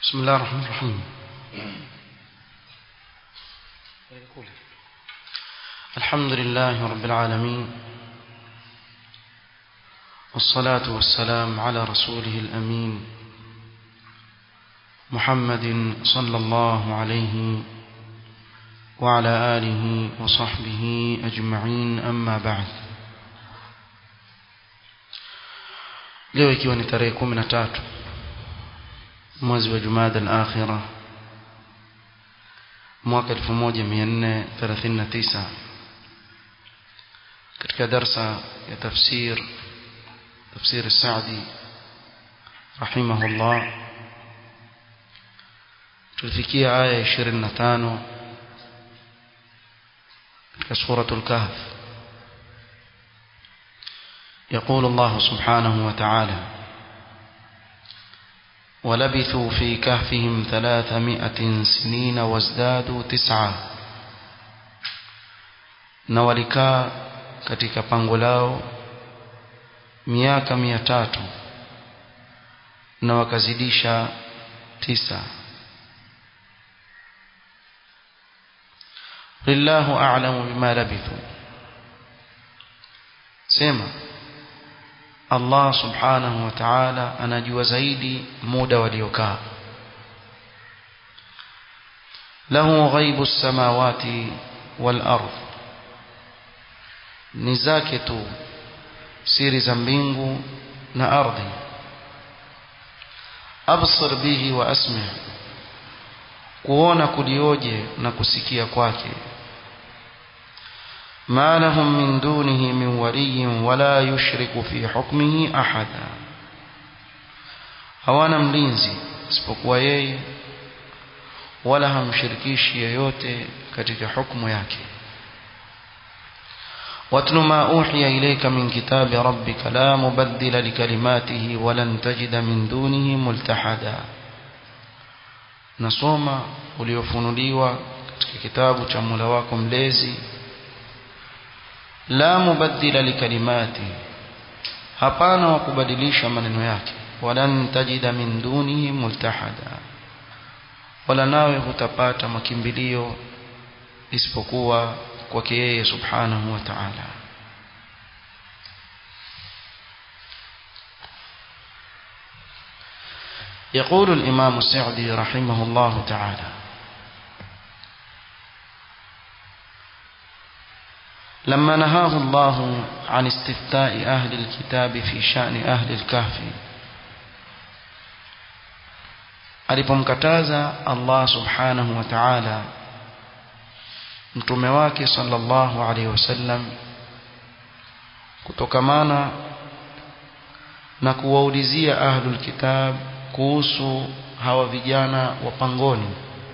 بسم الله الرحمن الرحيم الحمد لله رب العالمين والصلاة والسلام على رسوله الأمين محمد صلى الله عليه وعلى آله وصحبه أجمعين أما بعد leo ikiwa ni tarehe kumi na tatu mwezi wa jumada al-akhira mwaka 1439 katika darsa ya tafsir tafsir السعدي رحمه الله tulifikia aya 25 katika suratul kahf يقول الله سبحانه وتعالى ولبثوا في كهفهم ثلاثمائة سنين وازدادوا تسعة na walikaa katika pango lao miaka mia tatu na wakazidisha tisa lillahu a'lamu bima labithu sema Allah subhanahu wa ta'ala anajua zaidi muda waliokaa lahu ghaibu samawati wal ardh ni zake tu siri za mbingu na ardhi absir bihi wa asmi kuona kulioje na kusikia kwake ما لهم من دونه من ولي ولا يشرك في حكمه أحدا hawana mlinzi isipokuwa yeye wala hamshirikishi yeyote katika hukumu yake واتل ما أوحي إليك من كتاب ربك لا مبدل لكلماته ولن تجد من دونه ملتحدا nasoma uliofunuliwa katika kitabu cha Mola wako mlezi la mubaddila likalimati hapana wa kubadilisha maneno yake walan tajida min dunihi multahada wala nawe hutapata makimbilio isipokuwa kwake yeye subhanahu wa ta'ala يقول الإمام السعدي رحمه الله تعالى لما نهاه الله عن استفتاء أهل الكتاب في شأن أهل الكهف alipomkataza Allah subhanahu wa ta'ala mtume wake sallallahu alaihi wasallam kutokamana na kuwaulizia ahlul kitab kuhusu hawa vijana wa pangoni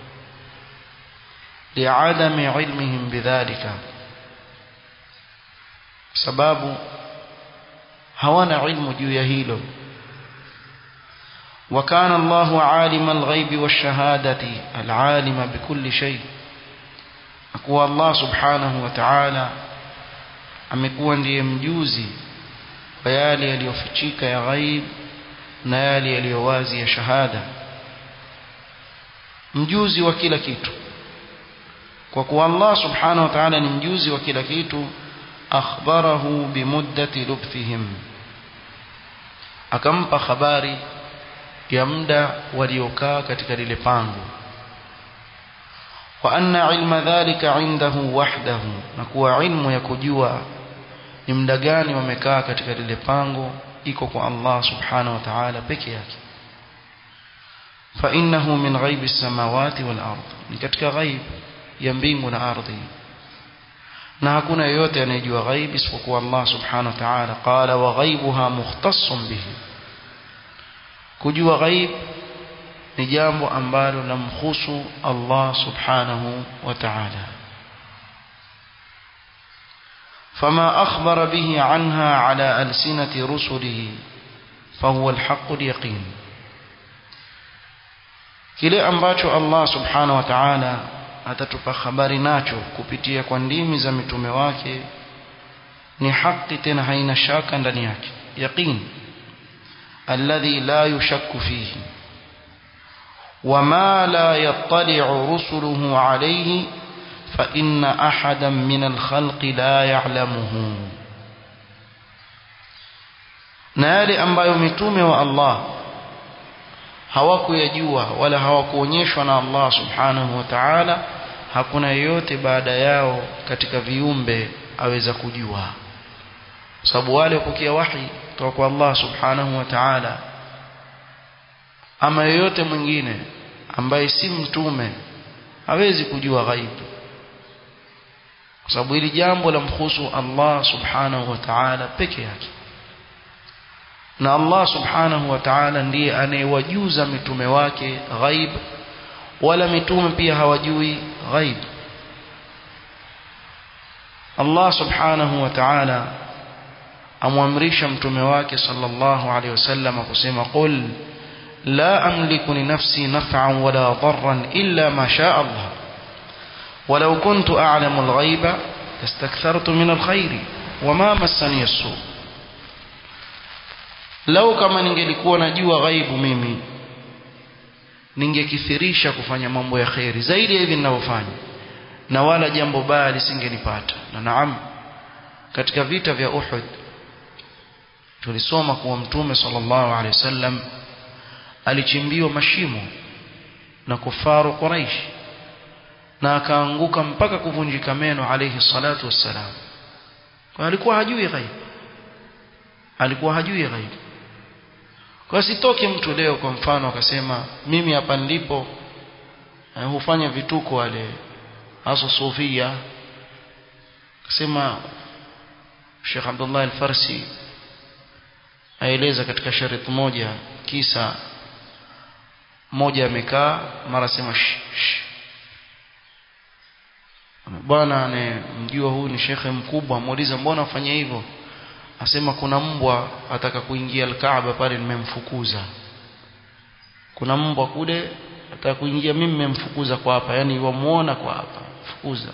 liadami ilmihim bidhalika sababu hawana ilmu juu ya hilo وكان الله عالم الغيب والشهادة العالم بكل شيء akuwa Allah subhanahu wa ta'ala amekuwa ndiye mjuzi wa yale yaliyofichika ya ghaib na yale yaliyo wazi ya shahada mjuzi wa kila kitu kwa kuwa Allah subhanahu wa ta'ala ni mjuzi wa kila kitu akhbarahu bimuddati lubthihim akampa habari ya muda waliokaa katika lile pango wa anna ilma dhalika indahu wahdahu na kuwa ilmu ya kujua ni muda gani wamekaa katika lile pango iko kwa Allah subhanahu wa ta'ala peke yake fa innahu min ghaibi samawati wal ard ni katika ghaib ya mbingu na ardhi na hakuna yeyote anayejua ghaib isipokuwa Allah subhanahu wa ta'ala qala wa ghaibuha mukhtassun bihi kujua ghaib ni jambo ambalo lamhusu Allah subhanahu wa ta'ala فما أخبر به عنها على ألسنة رسله فهو الحق اليقين kile ambacho Allah subhanahu wa ta'ala atatupa habari nacho kupitia kwa ndimi za mitume wake ni haki tena haina shaka ndani yake yaqin alladhi la yushakku fihi وما لا يطلع رسله عليه فإن أحدا من الخلق لا يعلمه na yale ambayo mitume wa Allah hawakuyajua wala hawakuonyeshwa na Allah subhanahu wa ta'ala hakuna yeyote baada yao katika viumbe aweza kujua sababu wale wapokea wahi kutoka kwa Allah subhanahu wa ta'ala ama yeyote mwingine ambaye si mtume hawezi kujua ghaibu kwa sababu hili jambo la mhusu Allah subhanahu wa ta'ala peke yake na Allah subhanahu wa ta'ala ndiye anayewajuza mitume wake ghaib wala mitume pia hawajui ghaib Allah subhanahu wa ta'ala amwamrisha mtume wake sallallahu alayhi wasallam kusema qul la amliku li nafsi naf'an wala darran illa ma shaa Allah ولو كنت أعلم الغيب لاستكثرت من الخير وما مسني السوء lau kama ningelikuwa najua ghaibu mimi ningekithirisha kufanya mambo ya kheri zaidi ya hivi ninavyofanya na wala jambo baya lisingenipata na naam katika vita vya Uhud tulisoma kuwa mtume sallallahu alaihi wasallam alichimbiwa mashimo na kufaru Quraish na akaanguka mpaka kuvunjika meno alayhi salatu wassalam kwa alikuwa hajui ghaibu alikuwa hajui ghaibu kwa sitoke mtu leo kwa mfano akasema mimi hapa nilipo uh, hufanya vituko wale hasa sufia akasema Sheikh Abdullah Al-Farsi aeleza katika shariti moja kisa mmoja amekaa mara sema shh, shh. bwana anayemjua huyu ni shekhe mkubwa muuliza mbona afanya hivyo asema kuna mbwa ataka kuingia al-Kaaba pale nimemfukuza kuna mbwa kule ataka kuingia mimi nimemfukuza kwa hapa yani wamuona kwa hapa fukuza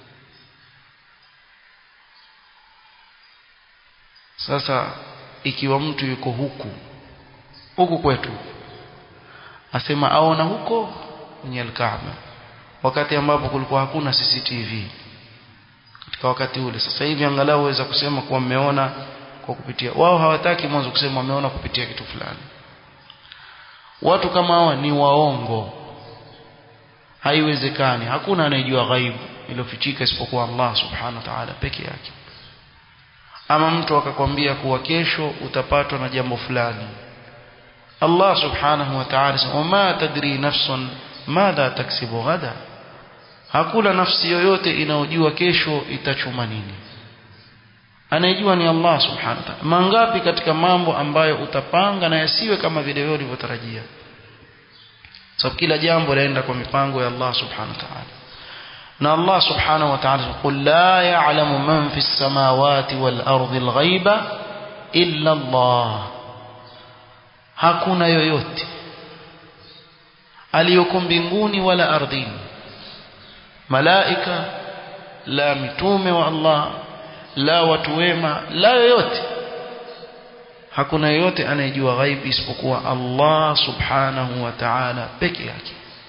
sasa ikiwa mtu yuko huku huku kwetu asema aona huko kwenye al-Kaaba wakati ambapo kulikuwa hakuna CCTV katika wakati ule sasa hivi angalau waweza kusema kuwa mmeona kwa kupitia wao hawataki mwanzo kusema wameona kupitia kitu fulani watu kama hawa ni waongo haiwezekani hakuna anayejua ghaibu iliyofichika isipokuwa Allah subhanahu wa ta'ala peke yake ama mtu akakwambia kuwa kesho utapatwa na jambo fulani Allah subhanahu wa ta'ala wama tadri nafsun madha taksibu ghada hakuna nafsi yoyote inayojua kesho itachuma nini anayejua ni Allah subhanahu wa ta'ala mangapi katika mambo ambayo utapanga na yasiwe kama vile wewe ulivyotarajia sababu kila jambo laenda kwa mipango ya Allah subhanahu wa ta'ala na Allah subhanahu wa ta'ala qul la ya'lamu man fi samawati wal ardi al ghaiba illa Allah hakuna yoyote aliyoko mbinguni wala ardhini malaika la mitume wa Allah la watu wema la yoyote hakuna yoyote anayejua ghaibu isipokuwa Allah subhanahu wa ta'ala peke yake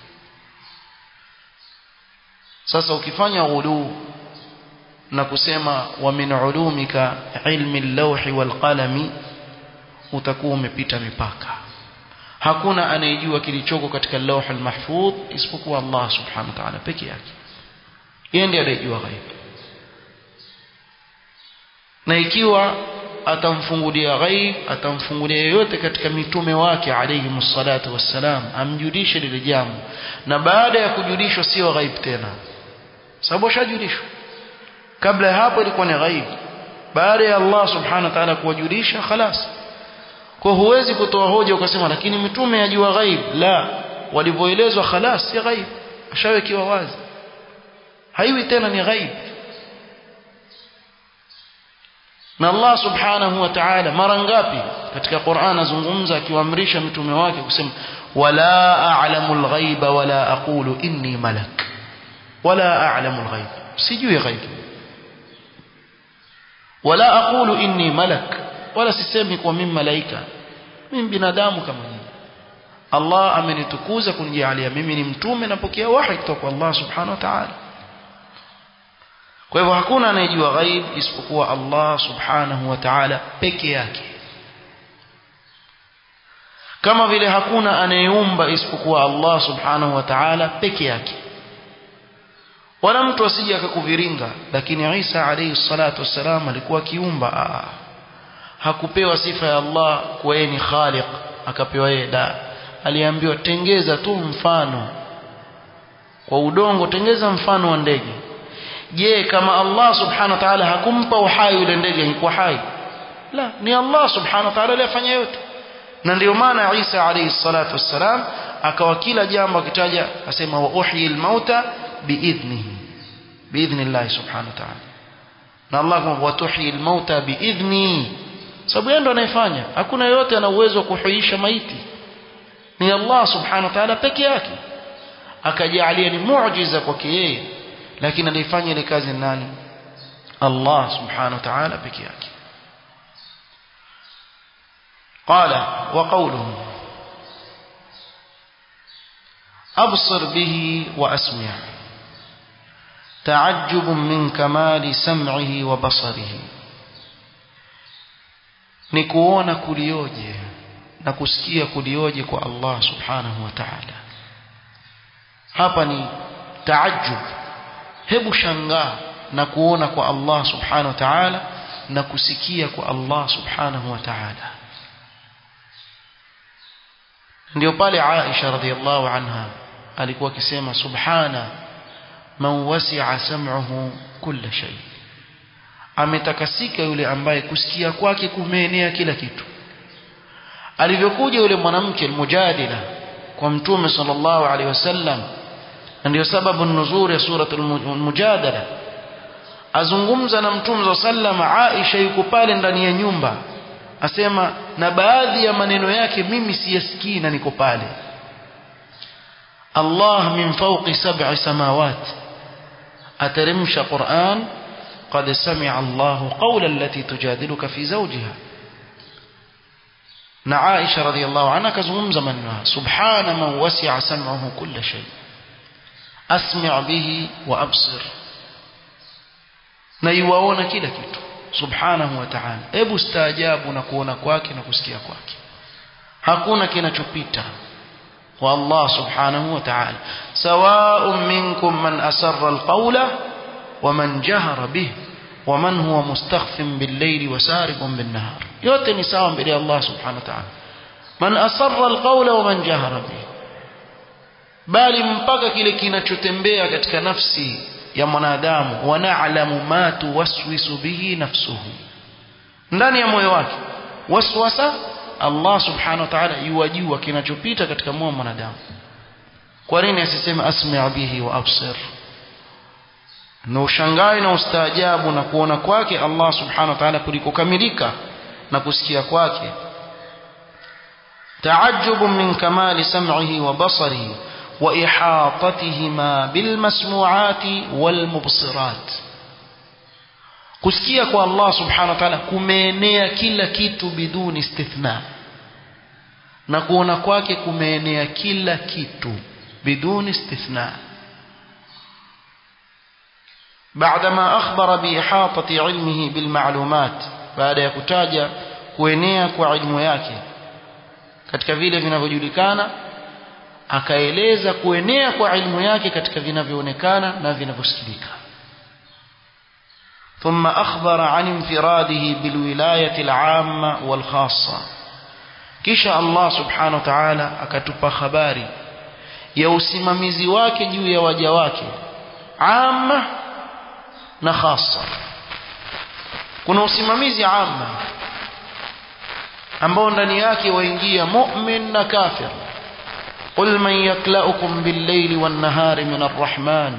sasa ukifanya ghulu na kusema wa min ulumika ilmi al-lawhi wal qalami utakuwa umepita mipaka hakuna anayejua kilichoko katika lawh al-mahfudh isipokuwa Allah subhanahu wa ta'ala peke yake yeye ndiye anayejua ghaibu na ikiwa atamfungulia ghaib atamfungulia yoyote katika mitume wake alayhi msalatu wassalam amjulishe lile jambo na baada ya kujulishwa sio ghaib tena sababu ashajulishwa kabla ya hapo ilikuwa ni ghaib baada ya Allah subhanahu wa ta'ala kuwajulisha khalas kwa huwezi kutoa hoja ukasema lakini mitume yajua ghaib la walivyoelezwa khalas si ghaib ashawekiwa wazi haiwi tena ni ghaib na Allah subhanahu wa ta'ala mara ngapi katika Qur'an azungumza akiwaamrisha mitume wake kusema wala a'lamu al-ghaiba wala aqulu inni malak wala a'lamu al-ghaib sijui ghaib wala aqulu inni malak wala sisemi kwa mimi malaika mimi binadamu kama nyinyi Allah amenitukuza kunijalia mimi ni mtume napokea wahi kutoka kwa Allah subhanahu wa ta'ala kwa hivyo hakuna anayejua ghaib isipokuwa Allah subhanahu wa ta'ala peke yake kama vile hakuna anayeumba isipokuwa Allah subhanahu wa ta'ala peke yake wala mtu asije akakuviringa lakini Isa alayhi salatu wassalam alikuwa kiumba hakupewa sifa ya Allah kuwa yeye ni khaliq akapewa yeye da aliambiwa tengeza tu mfano kwa udongo tengeza mfano wa ndege je kama Allah subhanahu wa ta'ala hakumpa uhai yule ndege angekuwa hai la ni Allah subhanahu wa ta'ala aliyefanya yote na ndio maana Isa alayhi salatu wassalam akawa kila jambo akitaja asema wa uhyi almauta biidhnihi biidhnillah subhanahu wa ta'ala na Allah wa tuhyi almauta biidhni sababu yeye ndo anayefanya hakuna yote ana uwezo wa kuhuisha maiti ni Allah subhanahu wa ta'ala peke yake akajalia ni muujiza kwake yeye lakini alifanya ile kazi nani Allah subhanahu wa ta'ala peke yake قال وقوله أبصر به وأسمع تعجب من كمال سمعه وبصره نكوona kulioje na kusikia kulioje kwa Allah subhanahu wa ta'ala hapa ni taajjub hebu shangaa na kuona kwa Allah subhanahu wa ta'ala na kusikia kwa Allah subhanahu wa ta'ala ndio pale Aisha radhiallahu anha alikuwa akisema subhana man wasi'a sam'uhu kulla shay ametakasika yule ambaye kusikia kwake kumeenea kila kitu alivyokuja yule mwanamke almujadila kwa mtume sallallahu alaihi wasallam ndio sababu nuzuri ya suratul mujadala azungumza na mtume sallallahu Aisha yuko pale ndani ya nyumba asema na baadhi ya maneno yake mimi siyasikii na niko pale Allah min fawqi sab'i samawat ateremsha Qur'an قد سمع الله قول التي تجادلك في زوجها na Aisha radhiallahu anha kazungumza maneno haya subhana man wasi'a sam'uhu kull shay asmi' bihi wa absir na yuwaona kila kitu subhanahu wa ta'ala hebu staajabu na kuona kwake na kusikia kwake hakuna kinachopita kwa Allah subhanahu wa ta'ala sawa'un minkum man asarra alqawla wa man jahara bihi wa man huwa mustakhfin bil-layli wa saribun bin-nahar yote ni sawa mbele ya Allah subhanahu wa ta'ala man asarra alqawla wa man jahara bihi bali mpaka kile kinachotembea katika nafsi ya mwanadamu wa na'lamu ma tuwaswisu bihi nafsuhu ndani ya moyo wake waswasa Allah subhanahu wa ta'ala yuwajua kinachopita katika moyo wa mwanadamu kwa nini asiseme asmi' bihi wa absir na ushangai na ustaajabu na kuona kwake Allah subhanahu wa ta'ala kulikokamilika na kusikia kwake تعجب من كمال سمعه وبصره وإحاطتهما بالمسموعات والمبصرات kusikia kwa Allah subhanahu wa ta'ala kumeenea kila kitu biduni istithna na kuona kwake kumeenea kila kitu biduni istithna بعدما أخبر بإحاطة علمه بالمعلومات بعد يكتاج kuenea kwa ilmu yake katika vile vinavyojulikana akaeleza kuenea kwa ilmu yake katika vinavyoonekana na vinavyosikilika ثم أخبر عن انفراده بالولاية العامة والخاصة kisha Allah subhanahu wa ta'ala akatupa habari ya usimamizi wake juu ya waja wake amma na khassa kuna usimamizi amma ambao ndani yake waingia mu'min na kafir قل من يكلأكم بالليل والنهار من الرحمن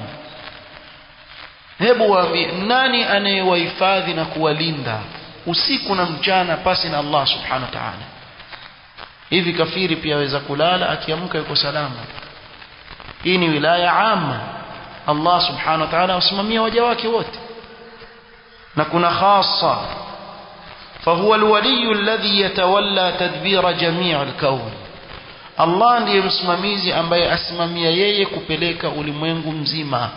hebu waambie nani anayewahifadhi na kuwalinda usiku na mchana pasi na Allah subhanahu wa ta'ala hivi kafiri pia aweza kulala akiamka yuko salama hii ni wilaya amma Allah subhanahu wa ta'ala wasimamia waja wake wote na kuna khassa فهو الولي الذي يتولى تدبير جميع الكون Allah ndiye msimamizi ambaye asimamia yeye kupeleka ulimwengu mzima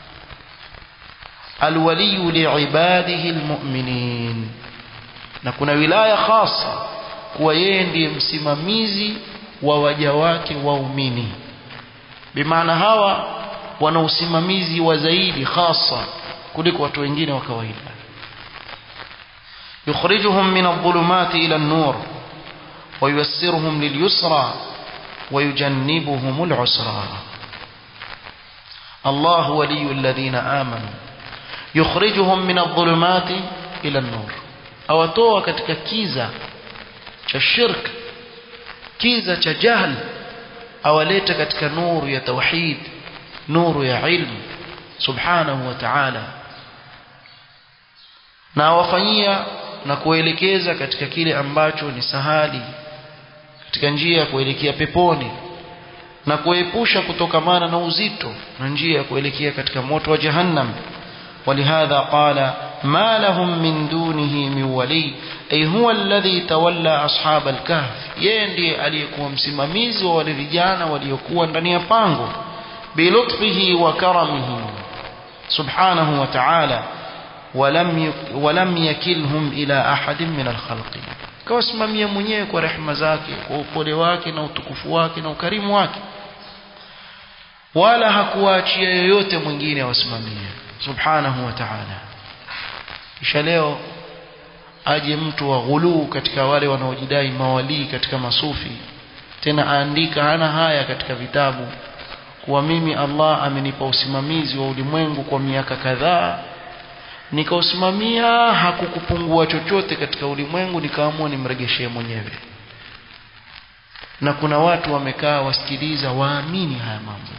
alwaliyu liibadihi almu'minin na kuna wilaya khasa kuwa yeye ndiye msimamizi wa waja wake waumini bimaana hawa wana usimamizi wa zaidi khasa kuliko watu wengine wa kawaida yukhrijuhum min adh-dhulumati ila an-nur wa yuyassiruhum lil-yusra wa yujannibuhum al-usra Allah waliyyu alladhina amanu yukhrijuhum min adh-dhulumati ila an-nur awatoa katika kiza cha shirk kiza cha jahl awaleta katika nuru ya tauhid nuru ya ilmu subhanahu wa ta'ala na awafanyia na kuelekeza katika kile ambacho ni sahali katika njia ya kuelekea peponi na kuepusha kutokamana na uzito na njia ya kuelekea katika moto wa jahannam ولهذا قال ما لهم من دونه من ولي أي هو الذي تولى أصحاب الكهف يندي aliyekuwa msimamizi wa wale vijana waliokuwa ndani ya pango بلطفه وكرمه سبحانه وتعالى ولم ولم يكلهم إلى أحد من الخلق kawasimamia mwenyewe kwa rehema zake kwa upole wake na utukufu wake na ukarimu wake wala hakuwaachia yoyote mwingine awasimamie subhanahu wa ta'ala kisha leo aje mtu wa ghuluu katika wale wanaojidai mawalii katika masufi tena aandika hana haya katika vitabu kuwa mimi Allah amenipa usimamizi wa ulimwengu kwa miaka kadhaa nikausimamia hakukupungua chochote katika ulimwengu nikaamua nimregeshee mwenyewe na kuna watu wamekaa wasikiliza waamini haya mambo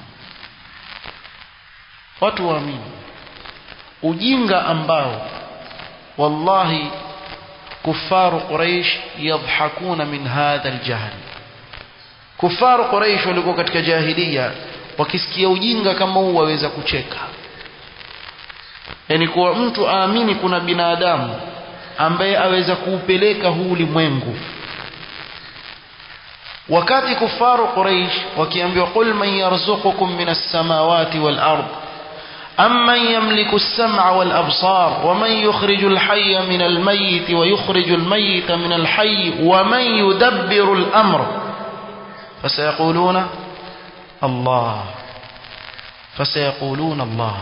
watu waamini ujinga ambao wallahi kufaru quraish yadhhakuna min hadha aljahl kufaru quraish walikuwa katika jahiliya wakisikia ujinga kama huu waweza kucheka yani kuwa mtu aamini kuna binadamu ambaye aweza kuupeleka huu ulimwengu wakati kufaru quraish wakiambiwa qul man yarzuqukum minas samawati wal ard أمن يملك السمع والأبصار ومن يخرج الحي من الميت ويخرج الميت من الحي ومن يدبر الأمر فسيقولون الله فسيقولون الله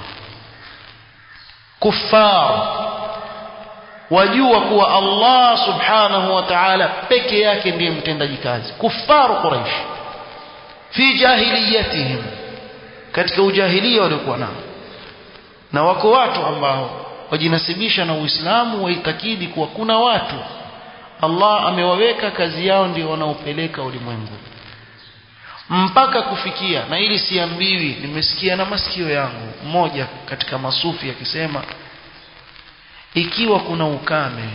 كفار wajua kuwa Allah subhanahu wa ta'ala peke yake ndiye mtendaji kazi kufaru quraish fi jahiliyatihim katika ujahilia waliokuwa nao na wako watu ambao wajinasibisha na Uislamu waitakidi kuwa kuna watu Allah amewaweka kazi yao ndio wanaopeleka ulimwengu mpaka kufikia na ili siambiwi nimesikia na masikio yangu mmoja katika masufi akisema ikiwa kuna ukame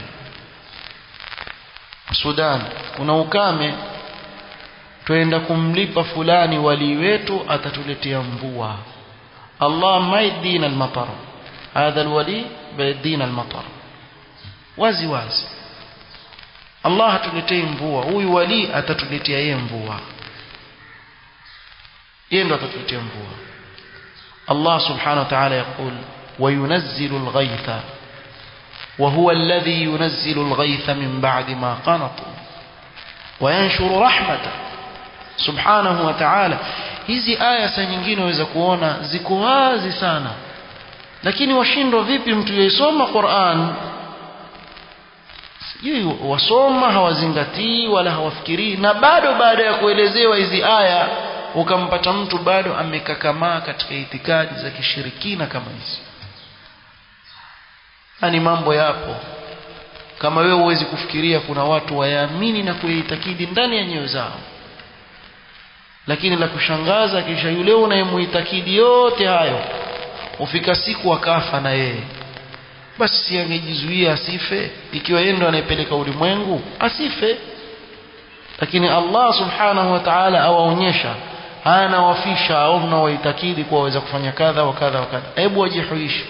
Sudan kuna ukame twenda kumlipa fulani wali wetu atatuletea mvua الله ما يدينا المطر هذا الولي بيدينا المطر wazi wazi Allah hatuletei mvua huyu wali atatuletea yeye mvua yeye ndo atatuletea mvua Allah subhanahu wa ta'ala يقول وينزل الغيث وهو الذي ينزل الغيث من بعد ما قنطوا وينشر رحمته سبحانه وتعالى hizi aya saa nyingine waweza kuona ziko wazi sana lakini washindwa vipi mtu yesoma Qur'an sijui wasoma hawazingatii wala hawafikirii na bado baada ya kuelezewa hizi aya ukampata mtu bado amekakamaa katika itikadi za kishirikina kama hizi ni mambo yapo kama wewe huwezi kufikiria kuna watu wayaamini na kuyaitakidi ndani ya nyoyo zao lakini la kushangaza kisha yule unayemuitakidi yote hayo ufika siku akafa na yeye basi si angejizuia asife ikiwa yeye ndo anayepeleka ulimwengu asife lakini Allah subhanahu wa ta'ala awaonyesha hana wafisha au mnawaitakidi kuwa waweza kufanya kadha wa kadha wa kadha hebu wajihuishi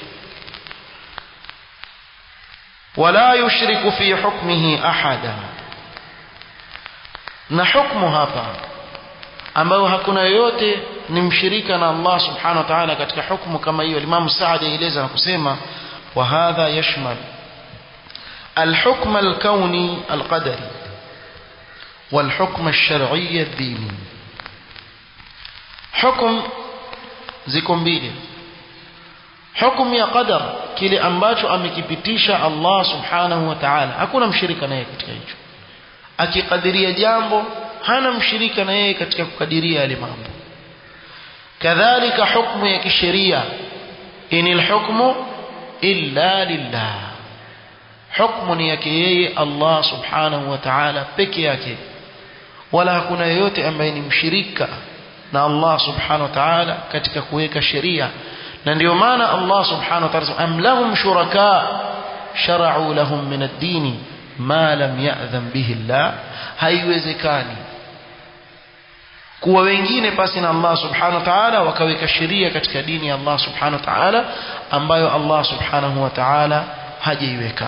wala yushriku fi hukmihi ahada na hukmu hapa ambayo hakuna yoyote ni mshirika na Allah subhanahu wa ta'ala katika hukumu kama hiyo Imam Saadi aeleza na kusema wa hadha yashmal الحكم الكوني القدري والحكم الشرعي الديني حكم ziko mbili hukumu ya qadar kile ambacho amekipitisha Allah subhanahu wa ta'ala hakuna mshirika naye katika hicho akikadiria jambo hana mshirika na yeye katika kukadiria yale mambo kadhalika hukumu ya kisheria inil hukmu illa lillah hukumu ni yake yeye Allah subhanahu wa ta'ala peke yake wala hakuna yeyote ambaye ni mshirika na Allah subhanahu wa ta'ala katika kuweka sheria na ndio maana Allah subhanahu wa ta'ala am lahum shuraka shara'u lahum min ad-din ma lam ya'dhan bihi Allah haiwezekani kuwa wengine pasi na Allah subhanahu wa ta'ala wakaweka sheria katika dini ya Allah subhanahu wa ta'ala ambayo Allah subhanahu wa ta'ala hajaiweka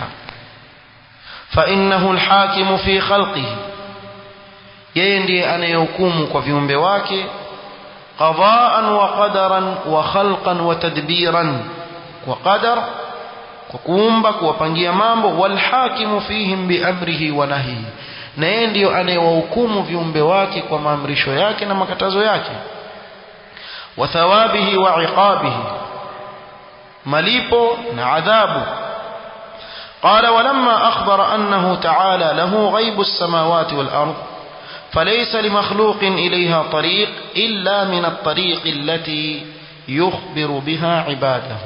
فإنه الحاكم في خلقه yeye ndiye anayehukumu kwa viumbe wake qadaan wa qadaran wa khalqan wa tadbiran kwa qadar kwa kuumba kuwapangia mambo walhakimu fihim biamrihi wa nahyihi na yeye ndiyo anayewahukumu viumbe wake kwa maamrisho yake na makatazo yake wa thawabihi wa iqabihi malipo na adhabu قال ولما أخبر أنه تعالى له غيب السماوات والأرض فليس لمخلوق إليها طريق إلا من الطريق التي يخبر بها عباده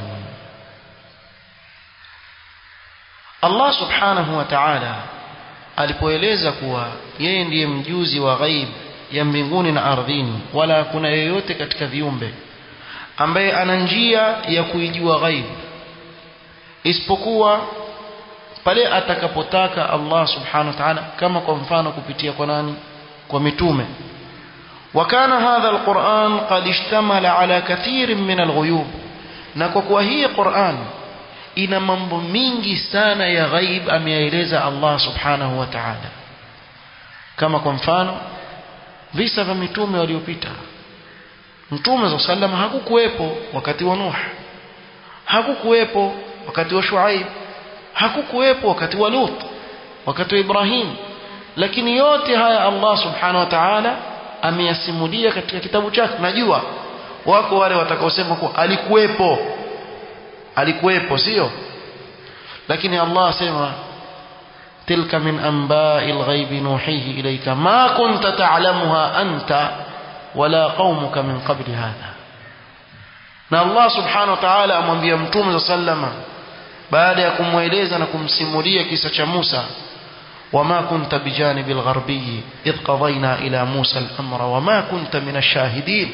الله سبحانه وتعالى alipoeleza kuwa yeye ndiye mjuzi wa ghaib ya mbinguni na ardhini wala hakuna yeyote katika viumbe ambaye ana njia ya kuijua ghaib isipokuwa pale atakapotaka Allah subhanahu wa ta'ala kama kwa mfano kupitia kwa nani kwa mitume وكان هذا القرآن قد اشتمل على كثير من الغيوب na kwa kuwa hii Qur'an ina mambo mingi sana ya ghaib ameyaeleza Allah subhanahu wa ta'ala kama kwa mfano visa vya mitume waliopita mtume za sallam hakukuwepo wakati wa Nuh hakukuwepo wakati wa Shuaib hakukuwepo wakati wa Lut wakati wa Ibrahim lakini yote haya Allah subhanahu wa ta'ala ameyasimulia katika kitabu chake najua wako wale watakaosema kuwa alikuwepo alikuwepo sio lakini Allah asema tilka min anba'il ghaibi nuhihi ilayka ma kunta ta'lamuha anta wala qaumuka min qabli hadha na Allah subhanahu wa ta'ala amwambia mtume sallama baada ya kumweleza na kumsimulia kisa cha Musa وما كنت بجانب الغربي إذ قضينا إلى موسى الأمر وما كنت من الشاهدين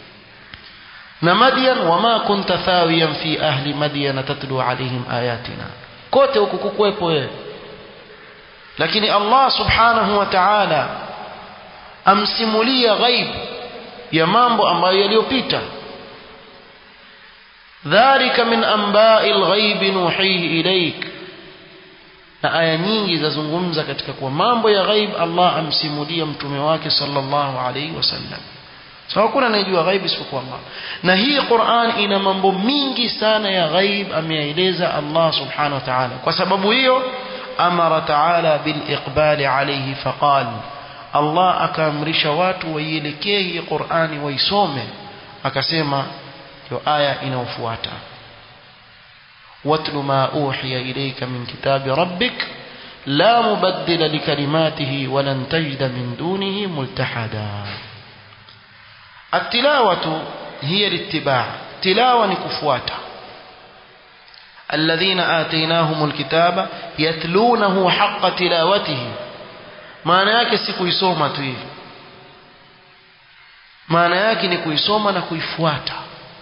نمديا وما كنت ثاويا في أهل مدين تتلو عليهم آياتنا kote huku kukuwepo wewe lakini Allah subhanahu wa ta'ala amsimulia ghaib ya mambo ambayo yaliyopita dhalika min amba'il ghaibi nuhihi ilayk na aya nyingi zazungumza katika kwa mambo ya ghaib Allah amsimulia mtume wake sallallahu alaihi wasallam so hakuna anayejua ghaib isipokuwa Allah na hii Qur'an ina mambo mingi sana ya ghaib ameyaeleza Allah subhanahu wa ta'ala kwa sababu hiyo amara ta'ala bil iqbali alayhi faqal Allah akaamrisha watu waielekee hii Qur'ani waisome akasema hiyo aya inayofuata واتل ما أوحي إليك من كتاب ربك لا مبدل لكلماته ولن تجد من دونه ملتحدا التلاوة هي الاتباع تلاوة نكفواتا الذين آتيناهم الكتاب يتلونه حق تلاوته maana yake si kuisoma tu hivi maana yake ni kuisoma na kuifuata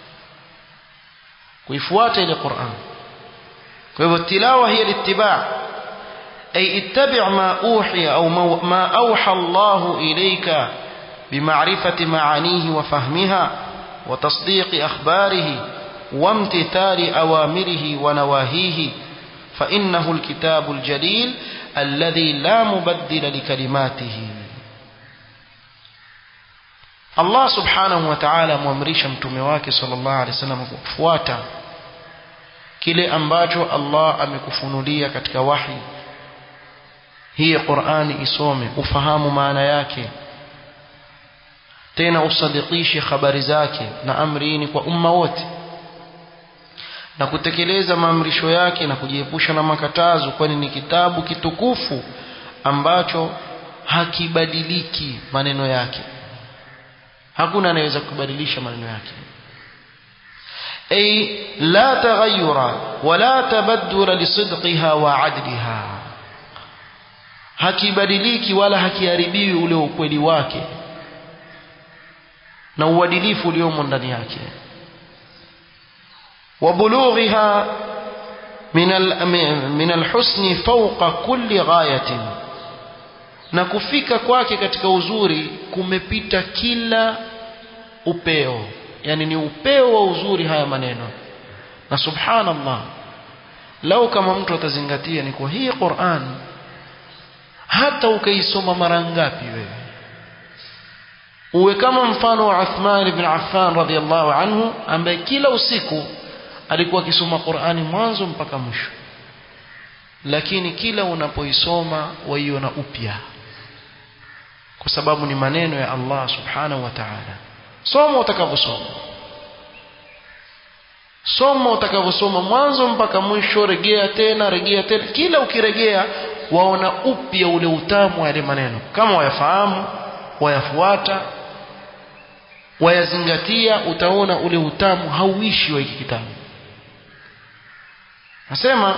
kuifuata ile Qur'an kwa hivyo tilawa hiya littiba' ay ittabi' ma uhiya au ma awha Allah ilayka بمعرفة معانيه وفهمها وتصديق أخباره وامتثال أوامره ونواهيه فإنه الكتاب الجليل الذي لا مبدل لكلماته Allah subhanahu wa ta'ala amwamrisha mtume wake sallallahu alaihi wasallam kufuata kile ambacho Allah amekufunulia katika wahi hii Qur'ani isome ufahamu maana yake tena usadikishe habari zake na amri ni kwa umma wote na kutekeleza maamrisho yake na kujiepusha na makatazo kwani ni kitabu kitukufu ambacho hakibadiliki maneno yake hakuna anayeweza kubadilisha maneno yake ay la taghayyura wala tabaddula lisidqiha wa adliha hakibadiliki wala hakiharibiwi ule ukweli wake na uadilifu uliomo ndani yake وبلوغها من من الحسن فوق كل غاية na kufika kwake katika uzuri kumepita kila upeo yani ni upeo wa uzuri haya maneno na subhanallah lau kama mtu atazingatia ni kwa hii Qur'an hata ukaisoma mara ngapi wewe uwe kama mfano wa Uthman ibn Affan radhiyallahu anhu ambaye kila usiku alikuwa akisoma Qur'ani mwanzo mpaka mwisho lakini kila unapoisoma waiona upya kwa sababu ni maneno ya Allah subhanahu wa ta'ala soma utakavyosoma soma utakavyosoma mwanzo mpaka mwisho regea tena regea tena kila ukiregea waona upya ule utamu wa yale maneno kama wayafahamu wayafuata wayazingatia utaona ule utamu hauishi wa hiki kitabu nasema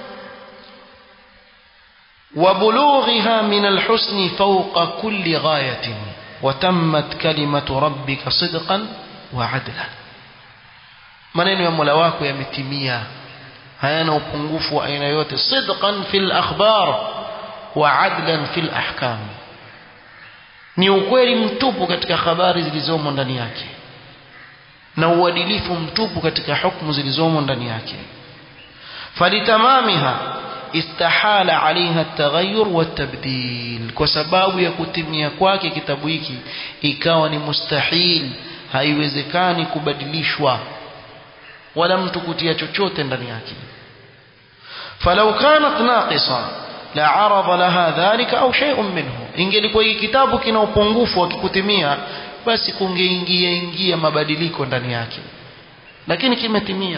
وبلوغها من الحسن فوق كل غاية وتمت كلمة ربك صدقا وعدلا maneno ya Mola wako yametimia hayana upungufu wa aina yote sidqan fil akhbar wa adlan fil ahkam ni ukweli mtupu katika habari zilizomo ndani yake na uadilifu mtupu katika hukumu zilizomo ndani yake falitamamiha istahala alaiha at-taghayyur wat-tabdil kwa sababu ya kutimia kwake kitabu hiki ikawa ni mustahil haiwezekani kubadilishwa wala mtu kutia chochote ndani yake falau kanat naqisa la arada laha dhalika au shay'un minhu ingelikuwa hiki kitabu kina upungufu wa kikutimia basi kungeingia ingia mabadiliko ndani yake lakini kimetimia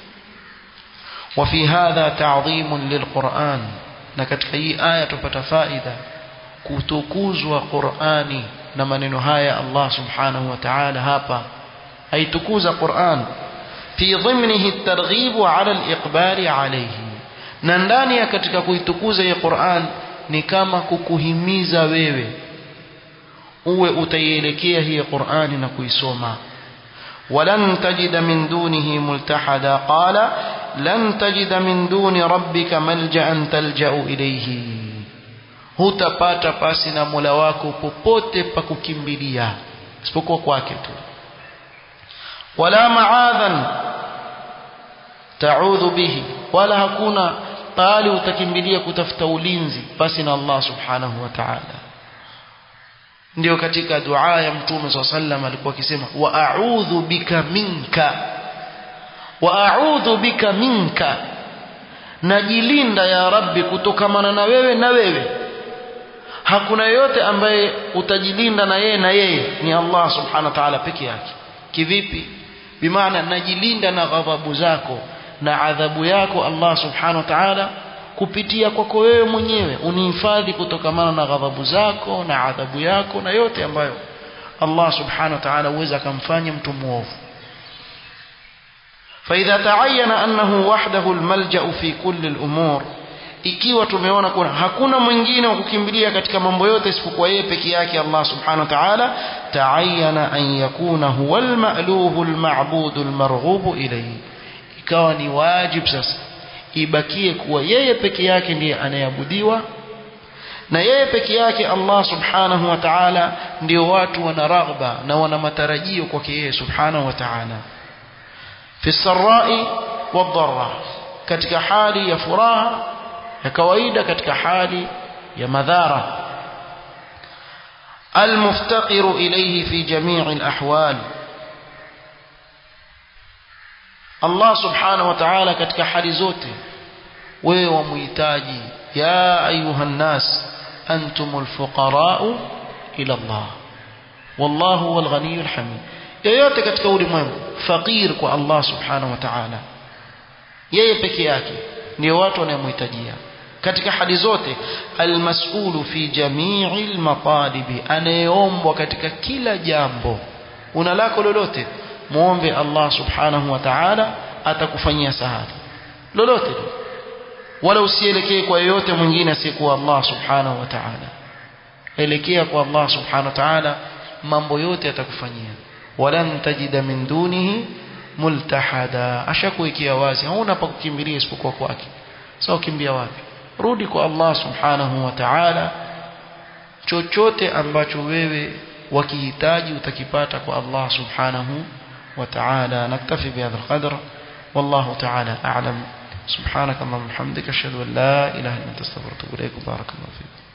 وفي هذا تعظيم للقرآن na katika hii aya tupata faida kutukuzwa Qur'ani na maneno haya Allah subhanahu wa ta'ala hapa aitukuza Qur'an fi dhimnihi at-targhib ala al-iqbal alayhi na ndani ya katika kuitukuza hii Qur'an ni kama kukuhimiza wewe uwe utaielekea hii Qur'ani na kuisoma ولن تجد من دونه ملتحدا قال لن تجد من دون ربك ملجا تلجا اليه hutapata pasi na Mola wako popote pa kukimbilia isipokuwa kwake tu wala maadhan taudhu bihi wala hakuna pale utakimbilia kutafuta ulinzi pasi na Allah subhanahu wa ta'ala ndio katika dua ya mtume swalla sallam alikuwa akisema wa a'udhu bika minka wa a'udhu bika minka najilinda ya rabbi kutokamana na wewe na wewe hakuna yote ambaye utajilinda na yeye na yeye ni Allah subhanahu wa ta'ala peke yake kivipi bimaana najilinda na ghadhabu zako na adhabu yako Allah subhanahu wa ta'ala kupitia kwako wewe mwenyewe unihifadhi kutokamana na ghadhabu zako na adhabu yako na yote ambayo Allah subhanahu wa ta'ala uweza akamfanya mtu muovu فإذا تعين أنه وحده الملجأ في كل الأمور ikiwa tumeona kuna hakuna mwingine wa kukimbilia katika mambo yote isipokuwa yeye peke yake Allah subhanahu wa ta'ala ta'ayyana an yakuna huwa al-ma'luhu al-ma'budu al-marghubu ilayhi ikawa ni wajib sasa ibakie kuwa yeye peke yake ndiye anayeabudiwa na yeye peke yake Allah subhanahu wa ta'ala ndio watu wana raghba na wana matarajio kwake yeye subhanahu wa ta'ala fi sarai wadharra katika hali ya furaha ya kawaida katika hali ya madhara المفتقر إليه في جميع الأحوال Allah subhanahu wa ta'ala katika hali zote wewe wamuhitaji ya ayuhan nas antumul fuqara'u ila Allah wallahu huwal ghaniyyul hamid yoyote katika ulimwengu fakir kwa Allah subhanahu wa ta'ala yeye peke yake ndio watu wanayomhitajia katika hali zote almas'ulu fi jami'il matalibi anayeombwa katika kila jambo una lako lolote muombe Allah subhanahu wa ta'ala atakufanyia sahali lolote wala usielekee kwa yoyote mwingine asiyekuwa Allah subhanahu wa ta'ala elekea kwa Allah subhanahu wa ta'ala mambo yote atakufanyia walan tajida min dunihi multahada ashakuwekea wazi hauna pa kukimbilia isipokuwa kwake sasa ukimbia wapi rudi kwa Allah subhanahu wa ta'ala chochote ambacho wewe wakihitaji utakipata kwa Allah subhanahu وتعالى نكتفي بهذا القدر والله تعالى أعلم سبحانك اللهم وبحمدك أشهد أن لا إله إلا أنت استغفرك وأتوب إليك بارك الله فيك